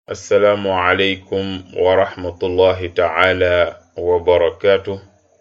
assalaamu aleykum wa rahmatullahi taala wa barakaatu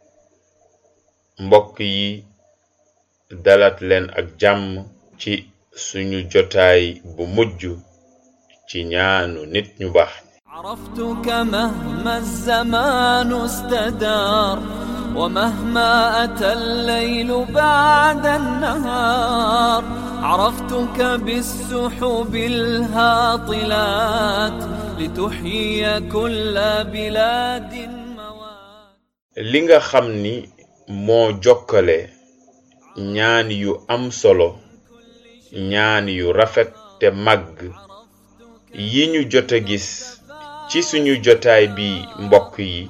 mbokk yi dalat leen ak jàmm ci suñu jotaay bu mujj ci ñaanu nit ñu baax عرفتك مهما الزمان استدار ومهما أتى الليل بعد النهار عرفتك بالسحب الهاطلات لتحيي كل بلاد موات li nga xam ni moo jokkale ñaan yu am solo ñaan yu rafet te màgg yi ñu jot a gis ci suñu jotaay bi mbokk yi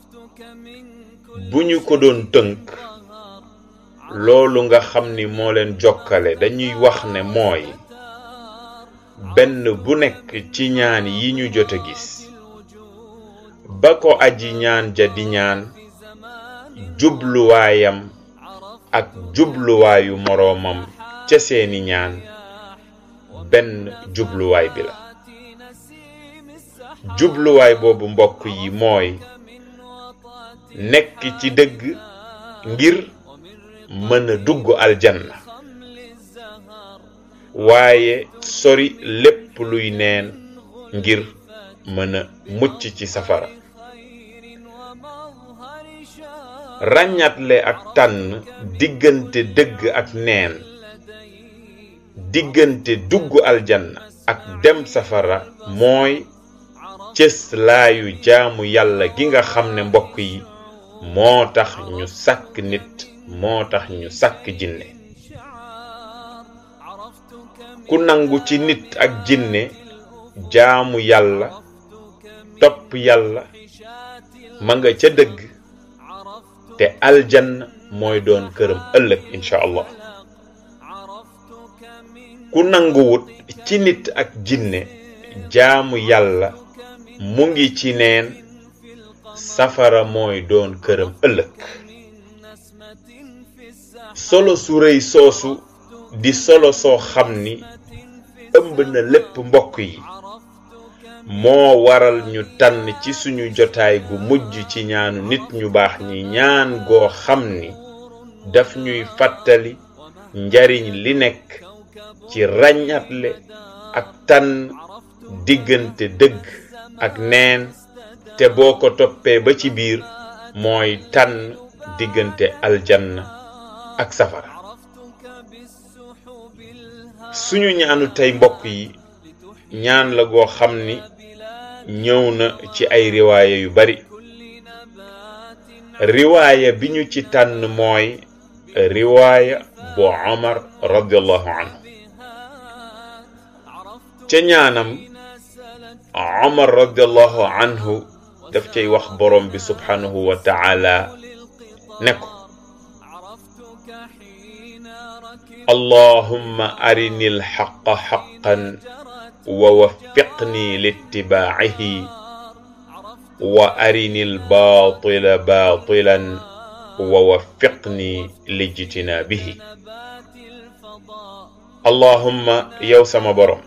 bu ñu ko doon tënk loolu nga xam ni moo leen jokkale dañuy wax ne mooy benn bu nekk ci ñaan yi ñu jot a gis ba ko aji ñaan ja di ñaan jubluwaayam ak jubluwaayu moroomam ca seeni ñaan benn jubluwaay bi la jubluwaay boobu mbokk yi mooy nekk ci dëgg ngir mën a dugg aljanna waaye sori lépp luy neen ngir mën a mucc ci safara ràññatle ak tànn diggante dëgg ak neen diggante dugg aljanna ak dem safara mooy cës laayu jaamu yàlla gi nga xam ne mbokk yi moo tax ñu sàkk nit moo tax ñu sàkk jinne ku nangu ci nit ak jinne jaamu yàlla topp yàlla ma nga ca dëgg te aljanna mooy doon këram ëllëg incha allah ku nanguwut ci nit ak jinne jaamu yàlla mu ngi ci neen safara mooy doon këram ëllëg solo su rëy soosu di solo soo xam ni ëmb na lépp mbokk yi moo waral ñu tànn ci suñu jotaay gu mujj ci ñaanu nit ñu baax ñi ñaan goo xam ni daf ñuy fàttali njariñ li nekk ci ràññatle ak tànn diggante dëgg ak neen te boo ko toppee ba ci biir mooy tànn diggante aljanna ak safara suñu ñaanu tey mbokk yi ñaan la goo xam ni ñëw na ci ay riwaaya yu bari riwaaya bi ñu ci tànn mooy riwaaya bu Omar radiallahu anhu ca ñaanam Omar radiallahu anhu daf cay wax borom bi subhanahu wa taala ne ko allahumma arini alxaqa xaqan wa waffiqni littibaacihi wa arini albaatila baatilan wa waffiqni lijtinaabihi allahumma yow sama borom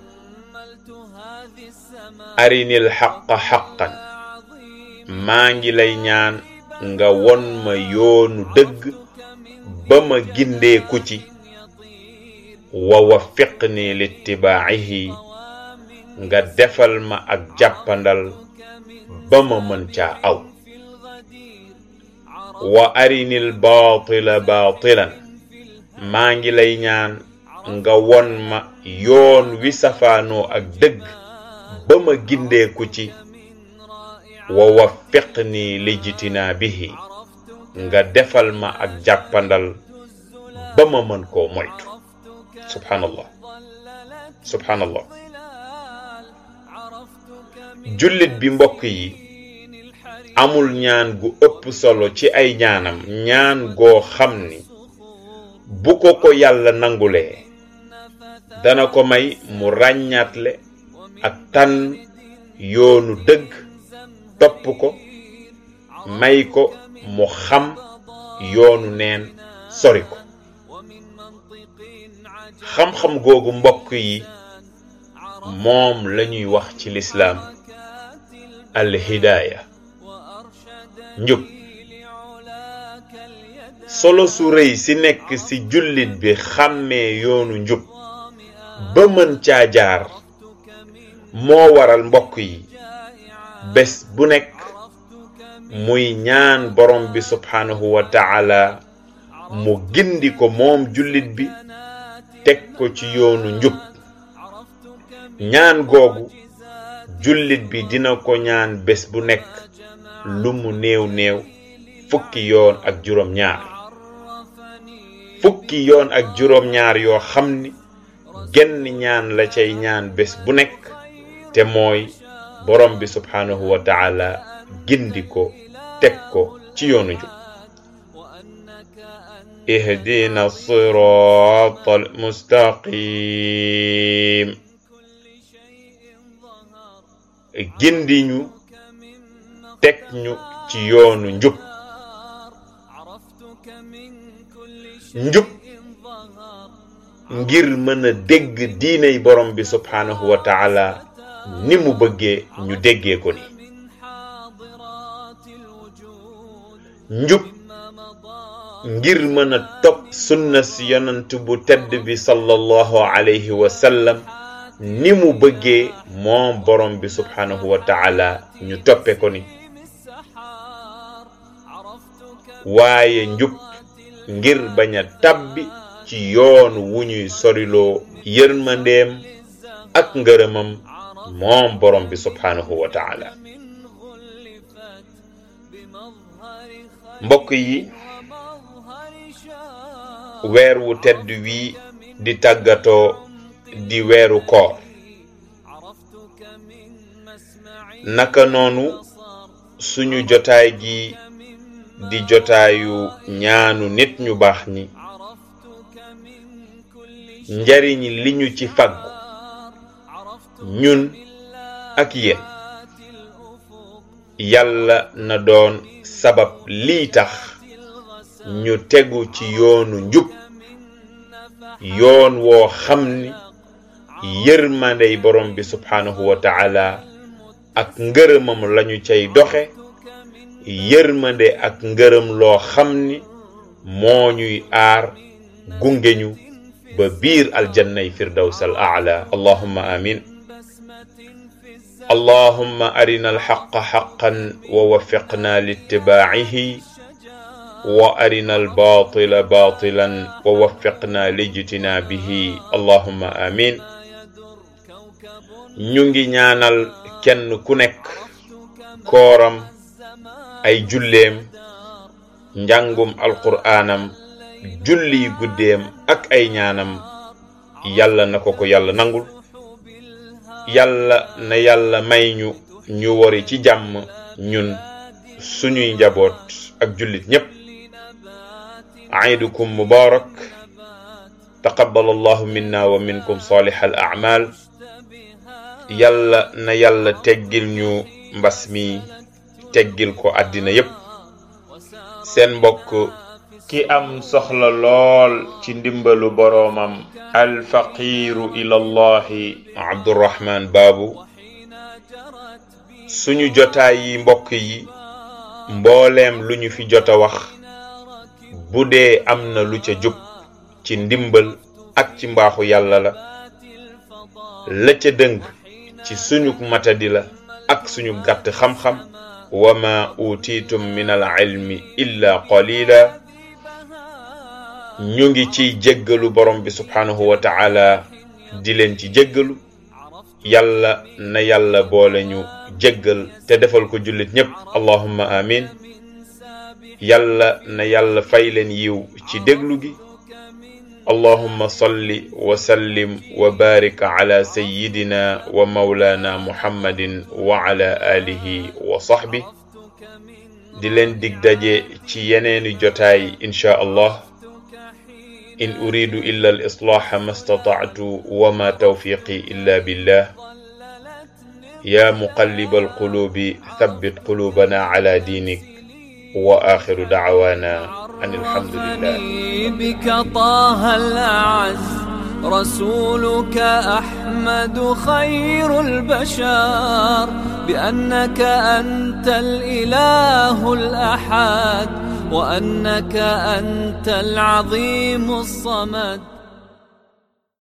arinil xaqa xaqan maa ngi lay ñaan nga won ma yoonu dëgg ba ma gindeeku ci wa waffiqni littibaacihi nga defal ma ak jàppandal ba ma mën caa aw wa arinil baatila baatilan maa ngi lay ñaan nga won ma yoon wi safaanoo ak dëgg ba ma gindeeku ci wa waffiqni lijtinaabihi nga defal ma ak jàppandal ba ma mën koo moytu subhanallah subhanallah jullit bi mbokk yi amul ñaan gu ëpp solo ci ay ñaanam ñaan goo xam ni bu ko ko yàlla nangulee dana ko may mu ràññaatle ak tànn yoonu dëgg topp ko may ko mu xam yoonu neen sori ko xam-xam googu mbokk yi moom lañuy wax ci lislaam alhidaaya njub solo su rëy si nekk ci jullit bi xàmmee yoonu njub ba mën caa jaar moo waral mbokk yi bés bu nekk muy ñaan borom bi subhaanahu wa taala mu gindi ko moom jullit bi teg ko ci yoonu njub ñaan googu jullit bi dina ko ñaan bés bu nekk lu mu néew néew fukki yoon ak juróom ñaar fukki yoon ak juróom ñaar yoo xam ni genn ñaan la cay ñaan bés bu nekk te mooy borom bi subhaanahu wa taala gindi ko teg ko ci yoonu njub ihdina sirata almustaqim gindi ñu teg ñu ci yoonu njub njub ngir mën a dégg diiney borom bi subhaanahu wa taala ni mu bëggee ñu déggee ko ni njub ngir mën a topp sunna si yonant bu tedd bi sallallahu alayhi wa sallam ni mu bëggee moom borom bi subhaanahu wa taala ñu toppe ko ni waaye njub ngir bañ a tabbi ci yoon wu ñuy soriloo yërmandeem ak ngërëmam moom borom bi subhaanahu wa taala mbokk yi weer wu tedd wii di tàggatoo di weeru koor naka noonu suñu jotaay gi di jotaayu ñaanu nit ñu baax ñi njariñ li ñu ci faggu ñun ak yéen yàlla na doon sabab lii tax ñu tegu ci yoonu njub yoon woo xam ni yërmandey borom bi subhaanahu wa taala ak ngërëmam lañu cay doxe yërmande ak ngërëm loo xam ni moo ñuy aar gunge ñu ba biir aljannay firdaws al aala allahumma amin اللهم أرنا الحق حقا ووفقنا لاتباعه وأرنا الباطل باطلا ووفقنا لاجتنابه اللهم آمين ñu ngi ñaanal kenn ku nekk kooram ay julleem njàngum alqur'aanam julli guddeem ak ay ñaanam yàlla na ko ko yàlla nangul yàlla na yàlla may ñu ñu wori ci jàmm ñun suñuy njaboot ak jullit ñépp aidukum mubarak taqabbal allahu minna wa minkum salih al a'mal yàlla na yàlla teggil ñu mbas mi teggil ko àddina yépp seen mbokk ki am soxla lool ci ndimbalu boroomam alfaqiiru ilallahi abdurrahman baabu suñu jotaay yi mbokk yi mbooleem lu ñu fi jot a wax bu dee am na lu ca jub ci ndimbal ak ci mbaaxu yàlla la la ca dëng ci suñu matadi la ak suñu gàtt xam-xam wa ma utiitum min al ilmi illa qalila ñu ngi ciy jéggalu borom bi subhaanahu wa ta'ala di leen ci jéggalu yàlla na yàlla boole ñu jéggal te defal ko jullit ñépp allahumma amin yàlla na yàlla fay leen yiw ci déglu gi اللهم صل وسلم وبارك على سيدنا ومولانا محمد وعلى آله وصحبه di leen dig daje ci yeneeni jotaay insha allah in uridu illa al islaha ma stata'tu wa ma tawfiqi illa billah ya muqallib al qulubi thabbit qulubana ala dinik wa akhiru da'wana أن الحمد لله بك طه الأعز رسولك أحمد خير البشر بأنك أنت الإله الأحد وأنك أنت العظيم الصمد